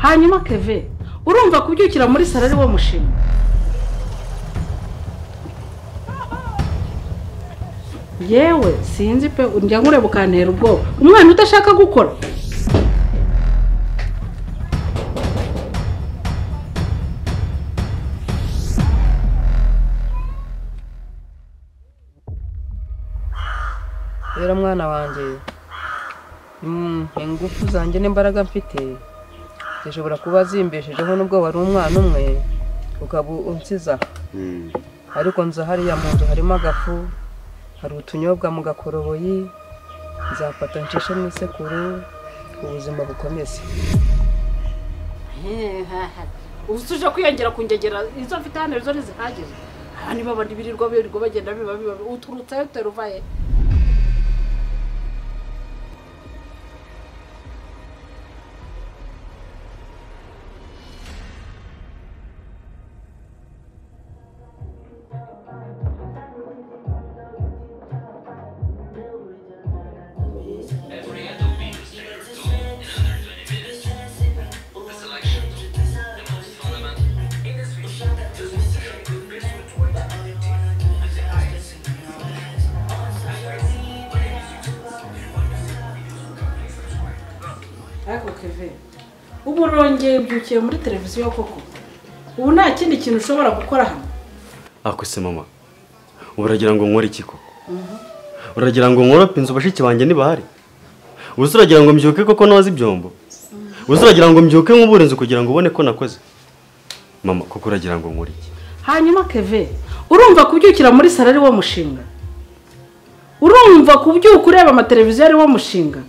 hanyuma keve urumva kubyukira muri salo ari wo mushinga yewe sinzi pe njya nkureba ukantera ubwoba umwana udashaka gukora rero mwana wanjye ingufu zanjye n'imbaraga mfite zishobora kuba zimbeshejeho nubwo wari umwana umwe ukaba unsiza ariko nza hariya mu nzu harimo agafu hari utunyobwa mu gakoroboyi nzafata ncishe mu isekuru ubuzima bukomeze ubu uje kwiyongera ku ngegera izo mfite hano izo ntizihagije aha niba abantu birirwa birirwa bagenda biba biba uturutseyo teruvaye ariko keve ubu urongeye ubyukiye muri televiziyo koko ubu nta kindi kintu ushobora gukora hano akwise mama ubu uragira ngo nkore iki koko uragira ngo nkorope inzu bashiki banjye ntibahari ubuze uragira ngo mbyuke koko noze ibyombo ubuze uragira ngo mbyuke nkubure inzu kugira ngo ubone ko nakoze mama koko uragira ngo nkore iki hanyuma keve urumva kubyukira muri salo ari wo mushinga urumva kubyuka ureba amateleviziyo ari wo mushinga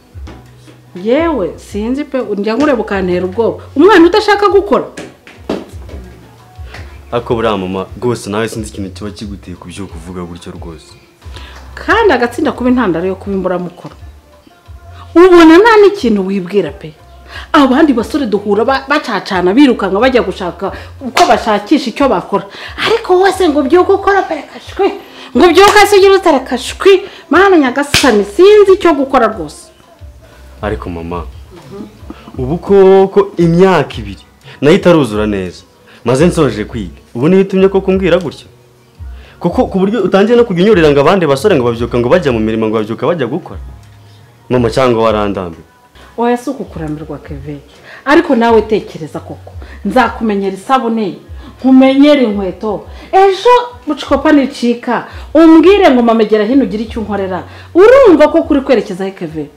yewe sinzi pe njya nkureba ukantera ubwoba umwana udashaka gukora ariko buriya mama rwose nawe sinzi ikintu kiba kiguteye kubyuka uvuga gutyo rwose kandi agatsinda kuba intandaro yo kuba imburamukoro ubona nta n'ikintu wibwira pe abandi basore duhura ba- bacacana birukanka bajya gushaka uko bashakisha icyo bakora ariko wese ngo byuke ukora pe kashwi ngo byuke hasi ugire utare kashwi mana nyagasani sinzi icyo gukora rwose ariko mama ubu koko imyaka ibiri nayo itaruzura neza maze nsoje kwiga ubu niyo itumye koko umbwira gutya kuko ku buryo utangiye no kujya unyurira ngo abandi basore ngo babyuka ngo bajya mu mirimo ngo babyuka bajya gukora mama cyangwa warandambiwe oya si ukukurambirwa keve ariko nawe tekereza koko nzakumenyera isabune nkumenyere inkweto ejo bucopa nicika umbwire ngo mamegera hino ugire icyo unkorera urumva ko kuri kwerekezaho keve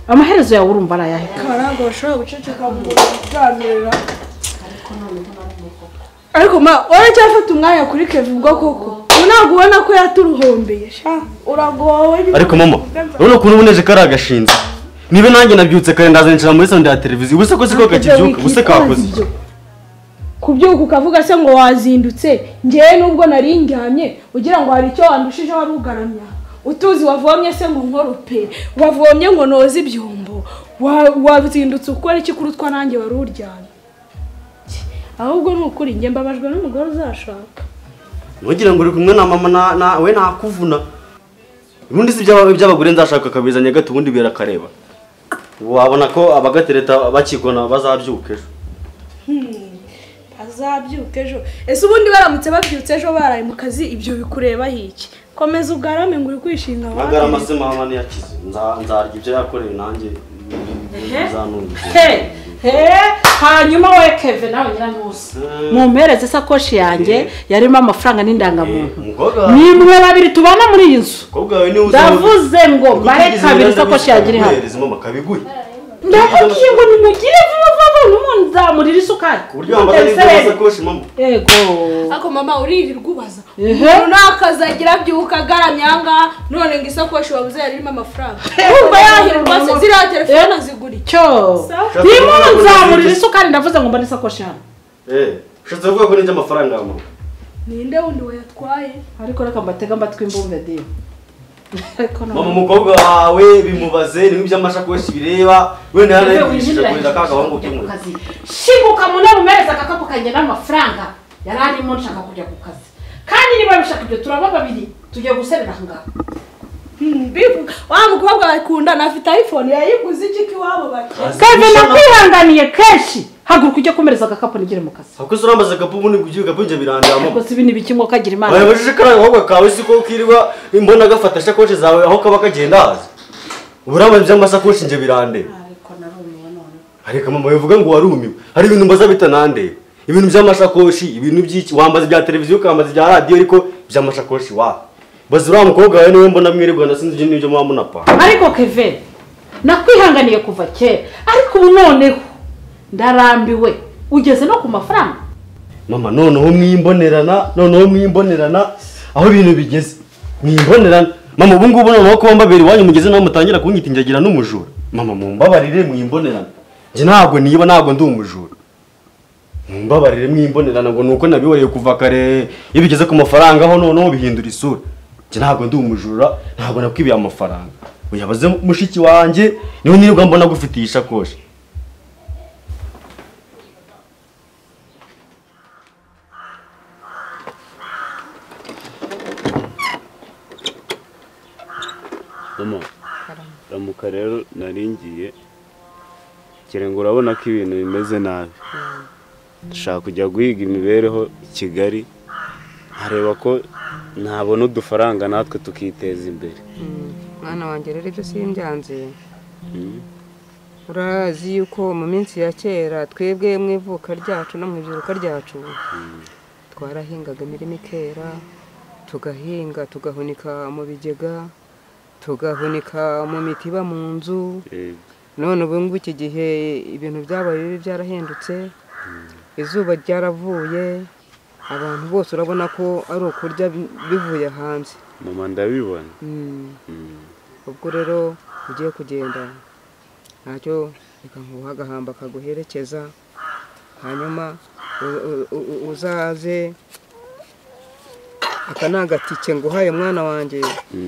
amaherezo yawe urumva ari ayahe Keve? ntabwo bashobora guceceka ngo baganira ariko ma uracyafata umwanya kuri keve ubwo koko ubu ntabwo ubona ko yaturuhombeye sha uragowe nyine. ariko mama urabona ukuntu ubuneje kari agashinzi niba nanjye nabyutse kare ndazinjira muri sonde ya televiziyo ubu se ko siko kakibyuka ubu se kakoze iki? kubyuka ukavuga se ngo wazindutse ngewe nubwo nari ndyamye ugira ngo hari icyo wandushijeho wari ugaramya utuzi wavomye se ngo nkorope wavomye ngo noze ibyombo wa- wazindutse ukora iki kuri utwa nanjye wari uryamye ahubwo ni ukuri njye mbabajwe n'umugore uzashaka ntugire ngo uri kumwe na mama na- nawe ntakuvuna ubundi si iby'aba- iby'abagore nzashaka akabizanya gato ubundi birakareba wabona ko abagatereta bakigona bazabyuka ejo azabyuka ejo ese ubundi baramutse babyutse ejo baraye mu kazi ibyo bikurebaho iki komeza ugarame ngo uri kwishinga magara abandi. amase mama ntiyakize Nza- nzarya ibyo yakoreye nanjye bizanunga he he hanyuma we keve nawe nyiranusi mumpereze isakoshi yanjye yarimo amafaranga n'indangamuntu umukobwa ni mwe babiri tubana muri iyi nzu umukobwa wawe niwe uzi- ndavuze ngo Kuko bare utigeze kabiri ugenda isakoshi wishyura yagira ihame kuguhereza mama kabiguhe ndakubwiye ngo nimugire vuba vuba n'umuntu nzamurira isukari ku buryo wambara n'ibyo sakoshi mama yego ariko mama uririrwa ubaza Ehe. umuntu ntakazi agira abyuka agaramye aha ngaha none ngo isakoshi wabuze yari irimo amafaranga wumva yahirwa se ziriya telefone zigura iki cyo Sawa. nimuntu nzamurira isukari ndavuze ngo mbone isakoshi hano eh ushatse kuvuga ko n'ibyo amafaranga mama ninde wundi wayatwaye ariko reka mbatega mbatwi imbumbe diyo ariko mama none umukobwa wawe bimubaze niba iby'amashakoshi bireba wenda Wewe yarayigishije winjirira kurira ka gahungu kujya ku k'umwe kazi. shibuka munabumereze agakapu kanjye n'amafaranga yari arimo nshaka kujya ku kazi kandi niba bishaka ibyo turaba babiri tugiye guserera aha ngaha bivuga wa mukobwa bakundana afite iphone yayiguze iki iwabo bake kave nakwihanganiye kenshi haguruka ujye komereza agakapu nigire mu kazi Ako se urambaza agapu ubundi ngo ugiye agapu njye birandama. rwose ibi ni ibiki ngo kagira imana Bayabajije karaye ahubwo kawe siko kirirwa imbona gafata shakoshi zawe aho kaba kagenda haza. Uburambe by'amasakoshi njye birande. ariko narumiwe none Areka mama bivuga ngo warumiwe. Hari ibintu mbaza bitanande. Ibintu by'amashakoshi, ibintu by'iki wambaza ibya televiziyo ukambaza ibya radiyo ariko by'amashakoshi wa. Bazi uriya mukobwa wawe niwe mbona mwirirwa nasinzi ibyo n'ibyo muba munapa. ariko keve nakwihanganiye kuva kera ariko ubu noneho ndarambiwe ugeze no ku mafaranga mama noneho mwimbonerana noneho mwimbonerana aho ibintu bigeze mwimbonerana mama ubu ngubu noneho kuba mbabera iwanyu mugeze naho mutangira kunyita injagira n'umujura mama mumbabarire mwimbonerana njye ntabwo niba ntabwo ndi umujura mumbabarire mwimbonerana ngo nuko nabiboneye kuva kare iyo bigeze ku mafaranga aho noneho bihindura isura njye ntabwo ndi umujura ntabwo nakwibiye amafaranga uyabaze mushiki wanjye niwe nirirwa mbona agufitiye ishakoshi mama ramuka rero nari ngiye ngira ngo urabona ko ibintu bimeze nabi dushaka kujya guhiga imibereho i kigali nkareba ko nabona udufaranga natwe tukiteza imbere mwana wanjye rero ibyo simbyanze urazi yuko mu minsi ya kera twebwe mu ivuka ryacu no mu ibyiruka ryacu twarahingaga imirima ikera tugahinga tugahunika mu bigega tugahunika mu mitiba mu nzu Eh, none ubu ngubu iki gihe ibintu byabaye bibi byarahindutse izuba ryaravuye abantu bose urabona ko ari ukurya bi- bivuye hanze mama ndabibona Mm. Mm. ubwo rero ugiye kugenda ntacyo reka nkuha agahamba kaguherekeza hanyuma u- u- u- uzaze aka ni agatike nguhaye mwana wanjye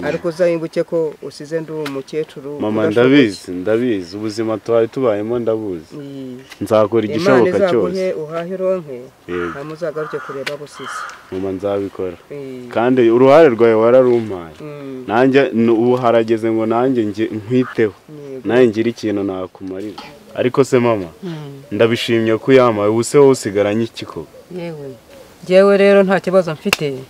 ariko uzahinguke ko usize ndi umukecuru mama udashobora- ndabizi ndabizi ubuzima tubaye tubayemo ndabuzi Mm. nzakora imana igishoboka cyose izaguhe uhahe ironke Yego. hanyuma uzagaruke kureba busisi mama nzabikora Mm. kandi uruhare rwawe wararumpaye Mm. nanjye n- ubu harageze ngo nanjye nge- nkwiteho Yego. nawe ngire ikintu nakumarira ariko se mama ndabishimye ko uyamaye ubu se wowe usigaranye iki koko yewe yewe rero nta kibazo mfite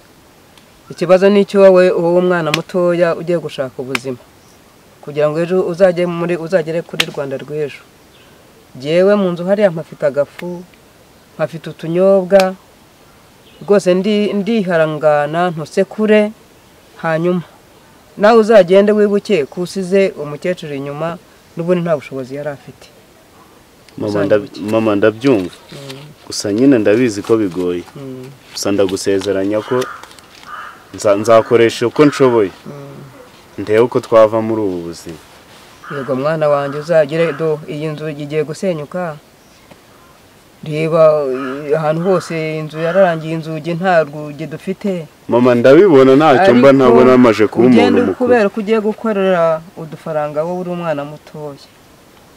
ikibazo ni icyo wowe wowe umwana mutoya ugiye gushaka ubuzima kugira ngo ejo uzajye muri uzagere kuri rwanda rw'ejo yewe mu nzu hariya mpafite agafu mpafite utunyobwa rwose ndi- ndiharangana ntusekure hanyuma nawe uzagende wibuke ko usize umukecuru inyuma n'ubundi nta bushobozi yari afite Mama ndab- mama ndabyumva gusa nyine ndabizi ko bigoye Mm. gusa ndagusezeranya ko nza- nzakoresha uko nshoboye ndebe uko twava muri ubu buzima yego mwana wanjye uzagire do iyi nzu igiye gusenyuka reba eh, ahantu hose inzu yararangiye inzugi nta rwugi dufite mama ndabibona ntacyo mba Ariko ntabona amaje kuba umuntu ugende mukuru kubera ko ugiye gukorera udufaranga wowe uri umwana mutoya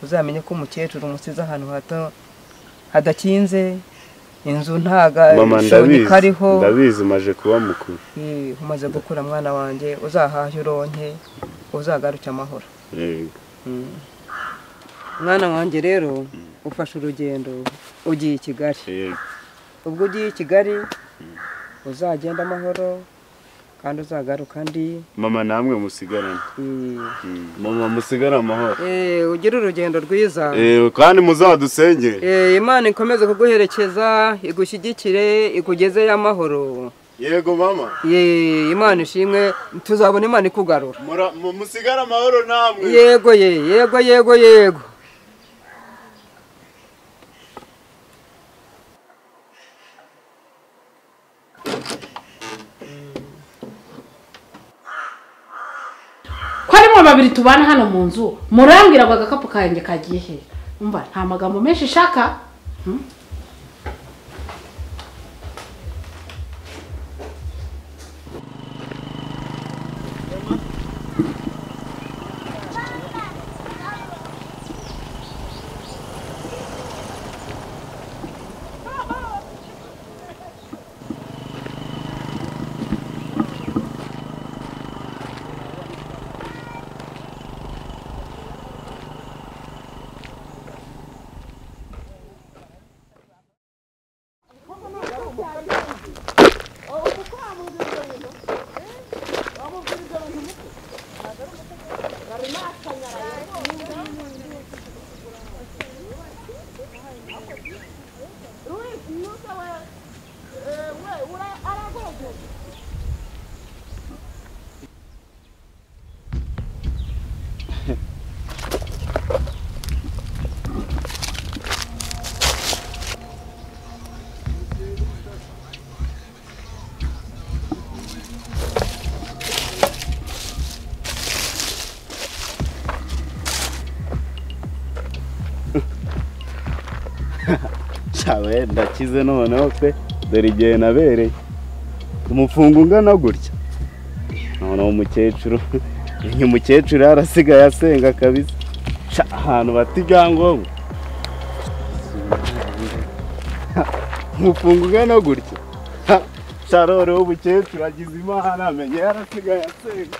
uzamenye ko umukecuru umusize ahantu hato hadakinze inzu nta mama gashongi ndabizi kariho ndabizi maje kuba mukuru Eh, umaze gukura mwana wanjye uzahahe uronke uzagaruke amahoro Yego. mwana wanjye rero ufashe urugendo ugiye i kigali Yego. ubwo ugiye i kigali uzagenda amahoro kandi uzagaruka ndi mama namwe musigarane Eh, mama musigare amahoro eh, ugire urugendo rwiza Eh, kandi muzadusengere Eh, imana ikomeze kuguherekeza igushyigikire ikugezeyo amahoro yego mama Eh, imana ishimwe tuzabona imana ikugarura Mura- mu- musigare amahoro namwe yego ye yego yego yego ko ari mwe babiri tubana hano mu nzu murambwira ngo agakapu kanjye kagiye he umva nta magambo menshi ishaka Hmm? cyaba ndakize noneho pe dore igihe nabereye umufungo ungana gutya noneho umukecuru uyu mukecuru yarasigaye asenga kabisa Ca, ahantu bata ibyangombwa umufungo ungana gutya Ha, carore w'umukecuru agize imana amenye yarasigaye asenga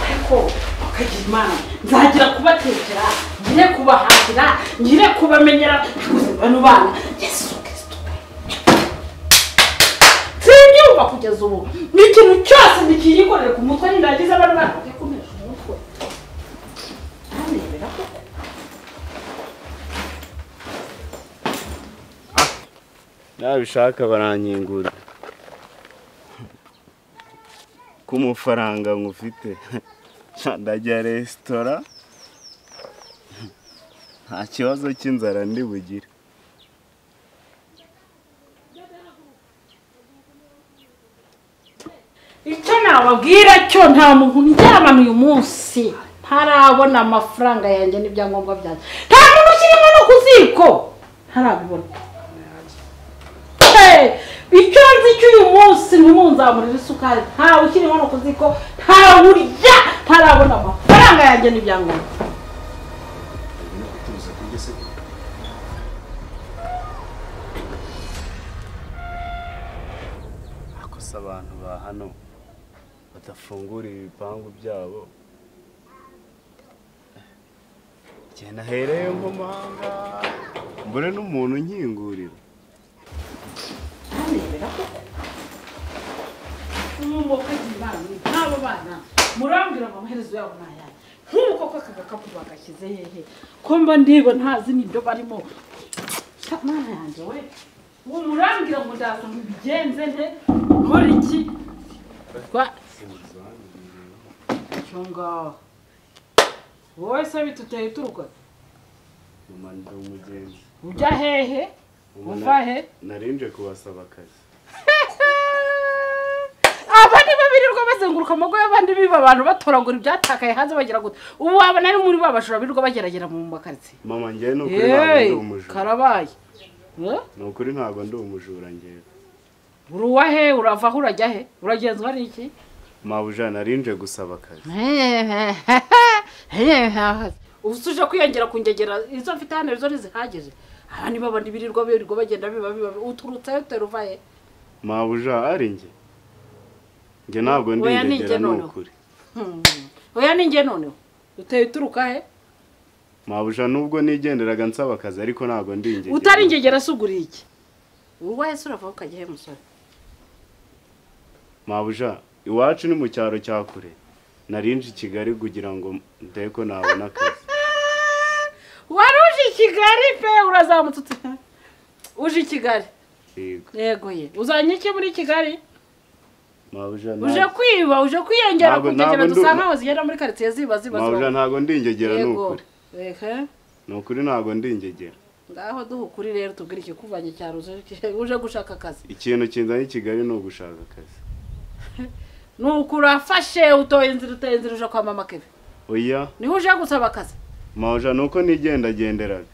ariko bakagira imana nzagira kubatekera ngire kubahahira ngire kubamenyera bano bana yesu kirisito sinbyumva kugeza ubu ni ikintu cyose ntikiyikorere ku mutwe nindagize abana bana bakikomeje umutwe ntarebera ko nabishaka barankingura ku mafaranga mufite ndajya resitora nta kibazo cy'inzara ndi bugire icyo nababwira cyo nta muntu uryamana uyu munsi ntarabona amafaranga yanjye n'ibyangombwa byanjye nta muntu ukirimo no ku ziko ntarabibona Hey, icyo nzi cy'uyu munsi ntimunzamurire isukari ntawe ukirimo no ku ziko ntawe urya ntarabona amafaranga yanjye n'ibyangombwa akosa abantu ba hano badafungura ibipangu byabo igihe nahereye mu mahanga mbure n'umuntu unkingurira ntarebera koko umuntu wakagira imana nk'abo bana murambwira ngo amaherezo yabo ni ayahe nk'ubu koko aka gakapu bagashyize hehe ko mba ndiba ntazi n'ibyo barimo Sa- mana yanjye we uwo murambwira ngo ndaza mubigenze nte nkora iki Rwa- cyo ngaho wowe se bituteye uturuka mama ndi umugenzi ujya hehe Mama, uva na- he narinje kubasaba akazi abandi babirirwa bazenguruka amago y'abandi biba abantu batoragura ibyatakaye hanze bagira gute ubu waba nari muri ba bajura birirwa bageragera mu makaritsiye mama njyewe ni ukuri ntabwo ndi yeee umujura karabaye Eh? ni ukuri ntabwo ndi umujura njyewe uri uwa he urava aho urajya he uragenzwa n'iki mabuja narinje gusaba akazi ubu tuje kwiyongera ku ngegera izo mfite hano izo ntizihagije abandi babandi birirwa birirwa bagenda biba biba biba. uturutse he uteruva he mabuja ari njye njye ntabwo ndi Oya, ni njye ingegera ni noneho. ukuri Hmm. oya ni njye noneho uteye uturuka he mabuja nubwo nigenderaga nsaba akazi ariko ntabwo ndi ingegera utari ingegera se ugura iki uruwa hese urava aho ukajya he musore mabuja iwacu ni mu cyaro cya kure narinje i kigali kugira ngo ndebe ko nabona akazi wari uje i kigali pe urazamutse uti uje i kigali yego yego ye uzanye iki muri kigali mabuja nta- uje kwiba uje kwiyongera Ntabwo- ku nkengero ntabwo ndu- dusanga aho zigenda muri karitsiye ziba ziba mabuja ntabwo ndi ingegera ni yego ukuri Eke. ni ukuri ntabwo ndi ingegera ngaho duha ukuri rero tubwire ikikuvanye cyaro uje uje gushaka akazi ikintu kinzanye i kigali ni ugushaka akazi ni ukurafashe utoye inzira uteye inzira uje kwa mama keve oya niho uje gusaba akazi mabuja ni uko nigendagenderaga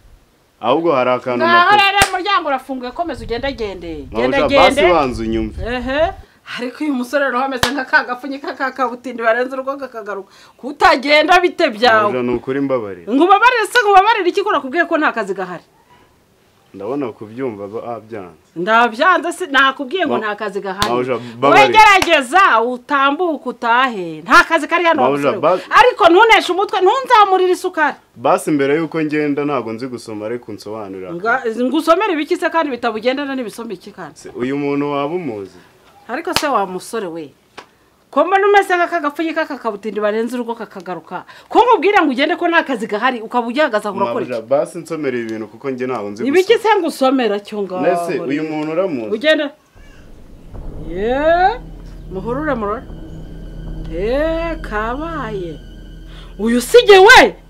ahubwo hari akantu ngaho nakora rero umuryango urafunguye komeza ugendagende mabuja basi banza unyumve ehe ariko uyu musore rero ameze nka ka gapfunyika ka kabutindi barenze urugo kakagaruka kutagenda bite byawe mabuja ni ukuri mbabarira ngo ubabarire se ngo ubabarire iki ko nakubwiye ko nta kazi gahari ndabona kubyumva ba- byanze ndabyanze se nakubwiye ngo Ma- nta kazi gahari Mabuja, babarire. wegerageza utambuke utahe nta kazi kari hano Mabuja, wa musore we. ba- ariko ntuneshe umutwe ntunzamurire isukari basi mbere y'uko ngenda ntabwo nzi gusoma ariko unsobanurira Nga- ngusomere ibiki se kandi bitabugendana n'ibisoma iki kandi Se, uyu muntu waba umuzi ariko se wa musore we ko mbona umeze nk'akagapfunyika kakabutindi barenze urugo kakagaruka ko nkubwira ngo ugende ko nta kazi gahari ukaba ugihagaze aho urakora iki mabuja basi nsomereye ibintu kuko njye ntabwo nzi ibiki se ngo usomera cyo ngaho mbese uyu muntu uramuzi ugenda yeee muhurure murore eee kabaye uyu usige we